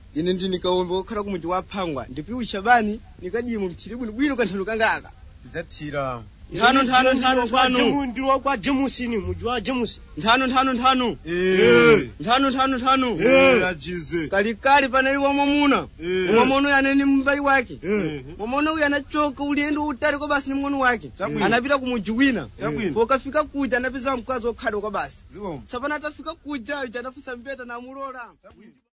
ine ndi nikaombe wokhala ku mudzi wa phangwa ndipiwu shabani nikadimu mthiri bwinobwino kanthano kangaka tidzathira nthano nthano nthano nthano ndiwo kwa jemusini muji wa jemusi nthano nthano nthano Eh. nthano nthano nthano Eh, ajize kalikali panali wamwamuna Eh. wamwamuna uyu anali mbai wake Eh. mwamuna uyu anachoka ulendo utali kwa basi ni mng'ono wake Chabwino. anapita ku mudzi wina Chabwino. pokafika kuja anapeza mkazi okhadwa kwa basi ziwomba tsapano atafika kuja uja anafusa mbeta namulola